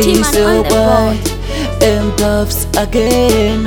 T-Man so on the bright board. and puffs again.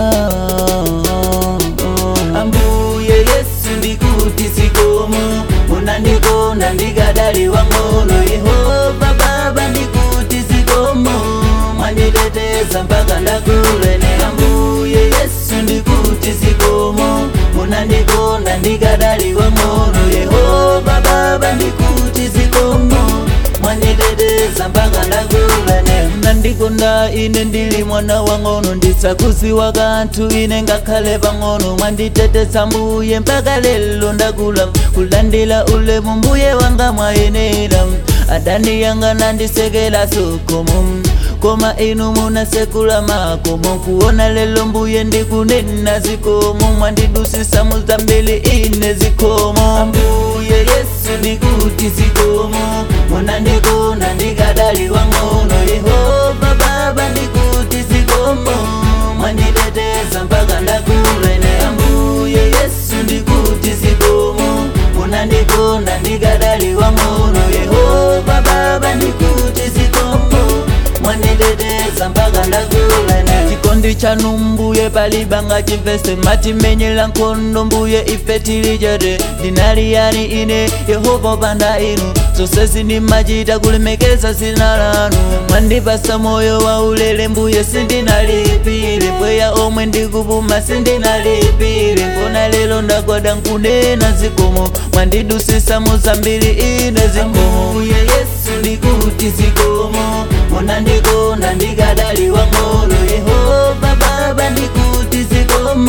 Ambuye Yesu ndikuti sikomo munandikona ndikadaliwa ng'ono Yehova Baba ndikuti sikomo mwanditeteza mpaka ndakulene Ambuye Yesu ndikuti sikomo munandikona ndikadaliwa ng'ono Yehova Baba ndikuti sikomo mwanditeteza mpaka ndakulene nandikonda ine ndili mwana wang'ono ndisakuziwa kanthu ine ngakhale pang'ono mwanditeteza mbuye mpaka lelo ndakula kulandila ulemu mbuye wanga mwayenera adani yanga nandisekela sokomo koma inu munasekula makomo kuona lelo mbuye ndikunena zikomo mwandidusisa muzambili ine zikomo ambuye yesu ndikuti zikomo munandikona ndikadaliwa ng'ono yehova baba ndikuti zikomo mwanditeteza mpaka ndakulene ambuye yesu ndikuti zikomo munandikona ndikadaliwa ng'ono yehova baba ndikuti zikomo mwanditeteza mpaka ndakulene chikondi chanu mbuye palibanga chimvese matimenyera nkhondo mbuye ife tili chete ndinali yani ine yehova panda inu zonse zindimachita kulemekeza zina lanu mwandipasa moyo wa ulere mbuye sindinalipire mpweya omwe ndikupuma sindinalipire nkona lero ndagwada nkunena zikomo mwandidusisa muzambiri ine zikomo mbuye yesu ndikuti zikomo munandikona ndikadaliwa ng'ono yehova baba ndikuti zikomo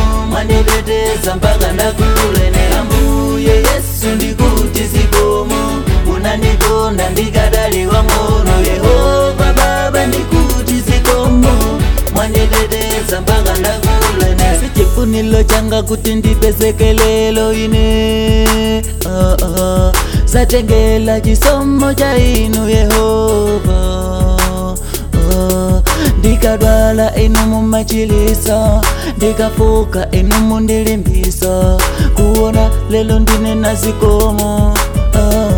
mwanditeteza mpaka ndakulenera mbuye yesu ndikuti zikomo munandikona ndikadaliwa ng'ono yehova baba ndikuti zikomo mwanditeteza mpaka ndakulenera sichifuniro changa kuti ndipezekelelo ine uh, uh, satengela chisomo cha inu yehova uh, ndikadwala inu mumachilisa ndikafuka inu mundilimbisa kuona lelo ndine na zikomo uh,